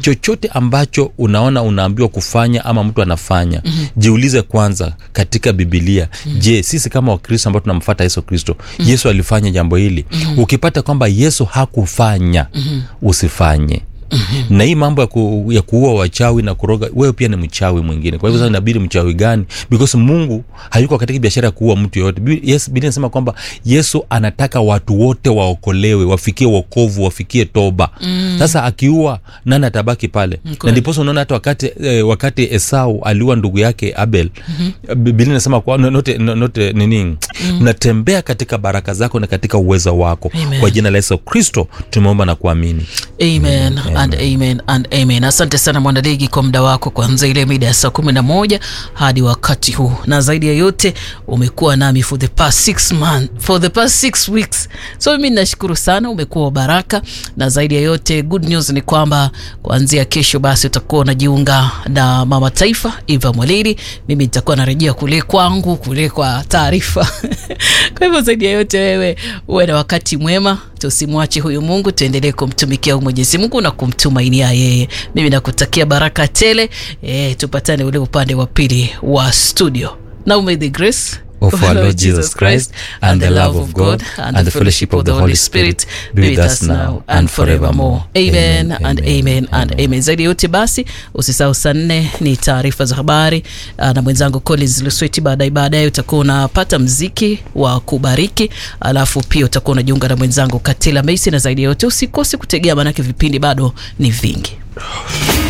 chochote ambacho unaona unaambiwa kufanya ama mtu anafanya mm-hmm. jiulize kwanza katika bibilia mm-hmm. je sisi kama wakristo ambao tunamfata yesu kristo mm-hmm. yesu alifanya jambo hili mm-hmm. ukipata kwamba yesu hakufanya mm-hmm. usifanye Mm-hmm. na hii mambo ya, ku, ya kuua wachawi na kuroga wewe pia ni mchawi mwingine kwa hivyo sasa inabidi mchawi gani because mungu hayuko katika biashara ya kuua mtu yoyote Bi- yes, biblia inasema kwamba yesu anataka watu wote waokolewe wafikie wokovu wafikie toba mm. sasa akiua nani atabaki pale na ndiposa unaona hata wakati eh, wakati esau aliua ndugu yake abel mm-hmm. biblia inasema kwa note, note nini mm. natembea katika baraka zako na katika uwezo wako Amen. kwa jina la yesu kristo tumeomba na kuamini amen and amen and amen asante sana mwanadigi kwa muda wako kuanzia ile mida ya saa kumi na moja hadi wakati huu na zaidi ya yote umekuwa nami for the past six month, for the past six weeks so mimi nashukuru sana umekuwa wa baraka na zaidi ya yote good news ni kwamba kuanzia kesho basi utakuwa unajiunga na mama taifa eva mwalidi mimi nitakuwa narejea kule kwangu kule kwa taarifa kwa hivyo zaidi ya yote wewe uwe na wakati mwema tusimwache huyu mungu tuendelee kumtumikia huyu mwenyezi mungu na kumtumainia yeye mimi nakutakia baraka tele e, tupatane ule upande wa pili wa studio now may the grace of our Lord Jesus Christ, and the love of God, and the fellowship of the Holy Spirit be with us now and forevermore. Amen Amen, and amen, amen and amen. Zaidi ya yote basi, usisahau saa nne ni taarifa za habari ah, na mwenzangu Collins Lusweti. Baadaye baadaye utakuwa unapata mziki wa kubariki, alafu pia utakuwa unajiunga na mwenzangu Katila Meisi, na zaidi ya yote usikose kutegea, maanake vipindi bado ni vingi.